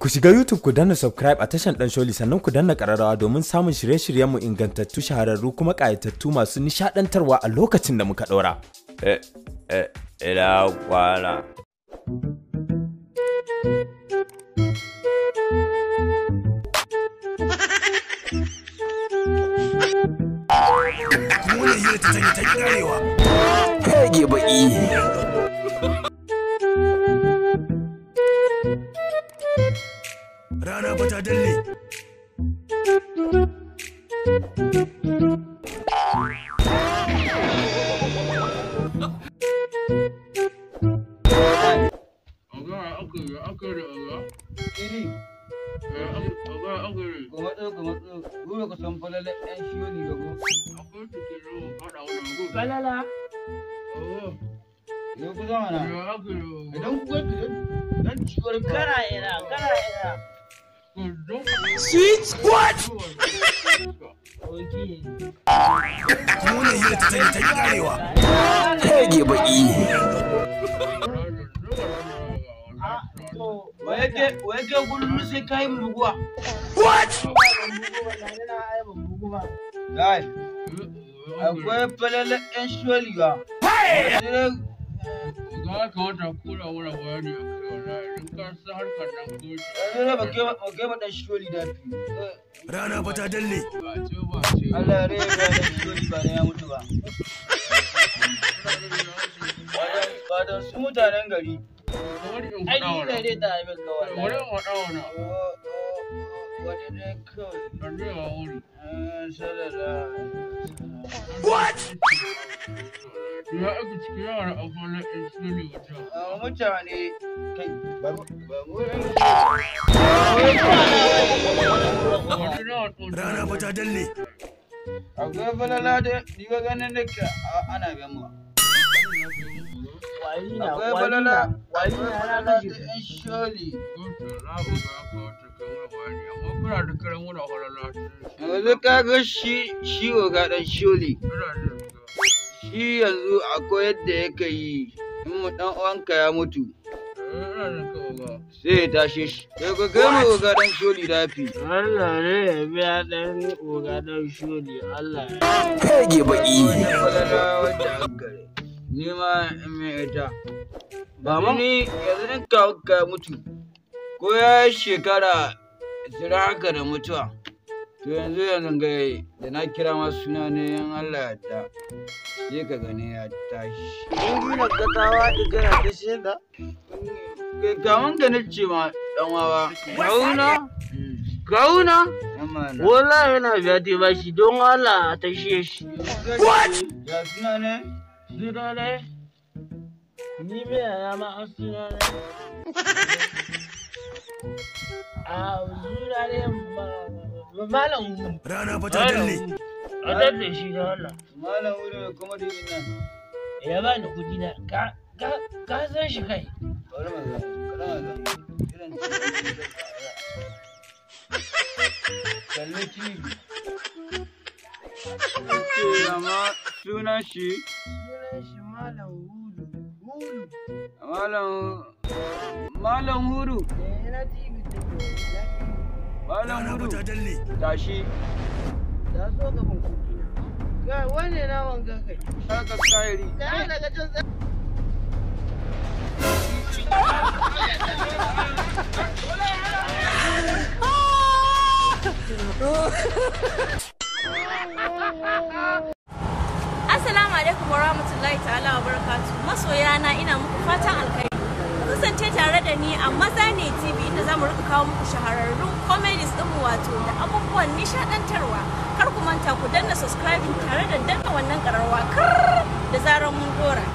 Ku shiga YouTube ku danna subscribe a tashan Dan Sholi sannan ku danna ƙararrawa domin samun shirye-shiryenmu ingantattu shahararru kuma ƙayatattu masu nishaɗantarwa a lokacin da muka ɗora. Eh, eh, ina kwana. wannan hira ta tanye ta ki karewa Kage baki. rana ba ta dalle Falala. Yau ku zama na. Idan ku ga dan ciwar Kana ina, kana ina. Oke. kuma wannan hira ta tanye ta ki karewa Kage baki. Ah, to, waye ke waye ke kullum sai kai mu buguwa. ban bugu ba, gani na ai ban bugu ba. Gai. Akwai falala ɗan sholi ba. Yanzu ne ba ke ba ke ba ɗan sholi da fi. rana ba ta dalle Allah ya rage ɗan sholi ba da ya mutu ba. Ba da su mutanen gari. Ai, ni ne dai ta abin kawai. Wani ne kawai. mutane kai ba mu rana ba ta dalle akwai falala da ni ga ganin da ke ana biyan mu Wali na, akwai wali falala na, wali akwai na na falala da kashe. yan sholi yanzu ka ga shi shi ga dan sholi shi yanzu akwai yadda yake yi in mu dan uwanka ya mutu sai ya tashe shi sai ka ga mu ga dan sholi dafi Allah ne ya biya ɗan oga ɗan sholi, Allah ya. Kage baki. falala wadda aka gare ni ma in mai ita ba ma ni yanzu in ka ka mutu ko ya yi shekara ishirin haka da mutuwa to yanzu yanzu ga da na kira ma suna ne in Allah ya ta sai ka gani ya tashi In gina gatawa da gana ta shaida. kaman ka nace ma dan wawa kauna kauna Wallahi yana biya ta bashi don Allah a tashe shi. ya suna ne Suna ne? Ni mai yana ma an suna ne. A suna ne ma- malam Wu. rana ba ta dalle A dadda shi da Allah. malam wuri ne kuma da ina Ya ba ni kuɗi na. Ka ka ka san shi kai. bari mu ga kada mu ga irin kalli TV ce amma sunan shi Sunan shi malam Hudu. Hudu. malam malam huru Eh, na TV take. malam rana ba huru ta dalle tashi Ya zo gaban kuɗi na. Ga wane na wanga kai. haka kairi Ka daga can sa. Assalamu alaikum warahmatullahi ta'ala wa barakatu. Masoya na ina muku fatan alkhairi. Ku kasance tare da ni a Maza ne TV inda zamu rika kawo muku shahararrun comedies din mu wato da abubuwan nishadantarwa. Kar ku manta ku danna subscribing tare da danna wannan kararwa kar da zarar mun dora.